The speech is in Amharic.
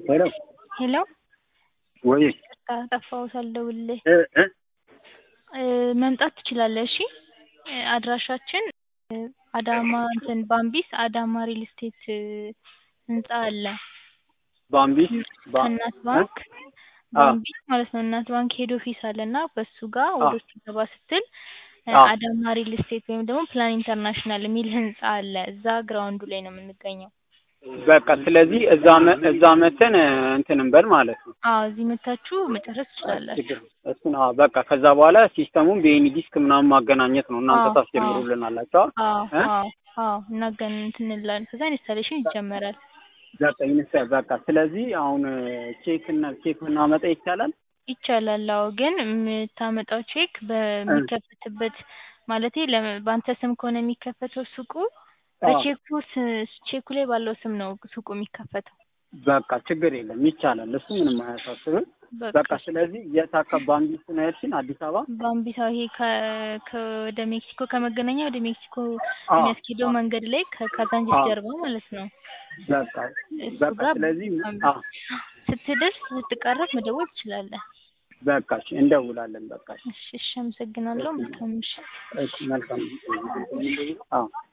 ሄሎ ሄሎ ወይ ይቅርታ ጠፋሁ ሳልደውልልህ እ እ እ መምጣት ትችላለህ እሺ እ አድራሻችን እ አዳማ እንትን ባምቢስ አዳማ ሪል ስቴት እ ህንጻ አለ ባምቢስ ባ ከእናት ባንክ ባምቢስ ማለት ነው እናት ባንክ ሄድ ኦፊስ አለ እና በሱ ጋር ወደ ውስጥ ገባ ስትል እ አዎ። አዳማ ሪል ስቴት ወይም ደግሞ ፕላን ኢንተርናሽናል የሚል ህንጻ አለ እዛ ግራውንዱ ላይ ነው የምንገኘው በቃ ስለዚህ እዛ መ እዛ መተን እ እንትን እንበል ማለት ነው። አዎ እዚህ መታችሁ መጨረስ ትችላላችሁ ችግር እሱን አዎ በቃ ከዛ በኋላ ሲስተሙን በኤኒ ዲስክ ምናምን ማገናኘት ነው እናንተ አዎ፣ ታስጀምሩልናላችሁ። አዎ እ አዎ አዎ እናገን እንትን እንላለን ከዛ ኢንስታሌሽን ይጀመራል በቃ ይነሳ በቃ ስለዚህ አሁን እ ቼክ እና ቼክ ምናመጣ ይቻላል። ይቻላል አዎ ግን የምታመጣው ቼክ በሚከፈትበት ማለቴ ለ- በአንተ ስም ከሆነ የሚከፈተው ሱቁ በቼኩ ስ- ቼኩ ላይ ባለው ስም ነው ሱቁ የሚከፈተው በቃ ችግር የለም ይቻላል። እሱ ምንም አያሳስብም። በቃ ስለዚህ የት አካባቢ ባምቢስ ነው ያልሽን? አዲስ አበባ ባምቢሳ ይሄ ከ- ከ- ወደ ሜክሲኮ ከመገናኛ ወደ ሜክሲኮ አዎ፣ የሚያስኬደው መንገድ ላይ ከካዛንቺስ አዎ። ጀርባ ማለት ነው በቃ እሱ በቃ ጋር ስለዚህ አዎ ስትደርስ ስትቃረብ መደወል ትችላለህ በቃ እሺ እንደውላለን። በቃ እሺ እሺ እሺ አመሰግናለሁ መልካም ምሽት እሺ መልካም አዎ